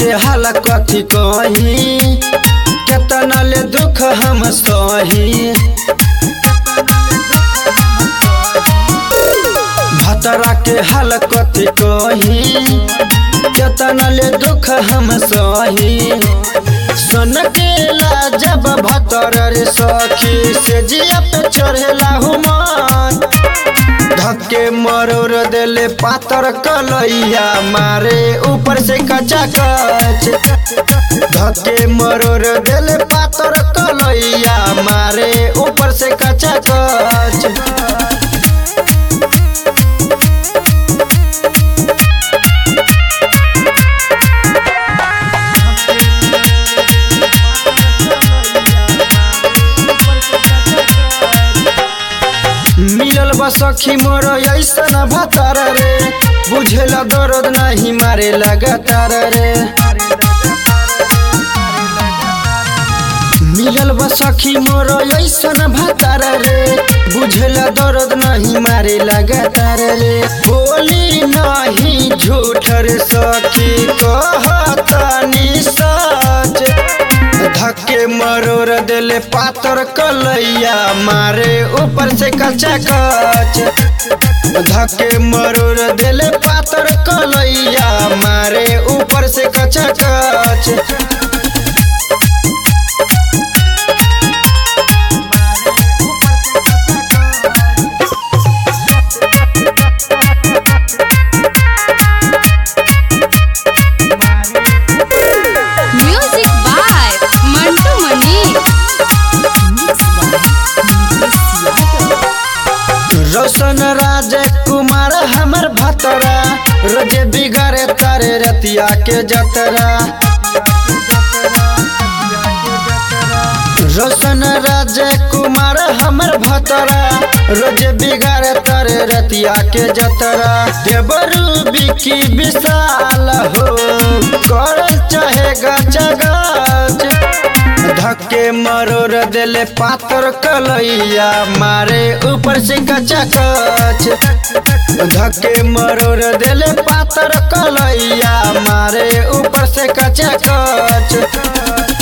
के हाल कथी कही केतना ले दुख हम सही भतरा के हाल कथी कही केतना ले दुख हम सही सन केला जब भतर रे सखी से जिया पे चढ़ेला हुमान धक्के मरोर देले पातर कलैया मारे ऊपर से कचा कच धक्के मरोर देले पातर कलैया मारे ऊपर से कचा कच मिलल बा सखी मोर ऐसन भतार रे बुझेला दर्द नहीं मारे लगातार रे मिलल बा सखी मोर ऐसन भतार रे बुझेला दर्द नहीं मारे लगातार रे बोली नहीं झूठ रे सखी कहतानी सच धक्के मरोर देले पातर कलैया मारे ऊपर से कचा कच धक्के मरोर देले पातर कलैया मारे ऊपर से कचा कच Music by Mantu Mani. रोशन राज कुमार हमर भतरा रोजे बिगाड़े तारे रतिया के जतरा रोशन राज कुमार हमर भतरा रोजे बिगाड़े तारे रतिया के जतरा देवरू बिकी विशाल हो कर चाहे गच गच धक्के मरोर देले पातर कलैया मारे ऊपर से कचा कच धक्के मरोर देले पातर कलैया मारे ऊपर से कचा कच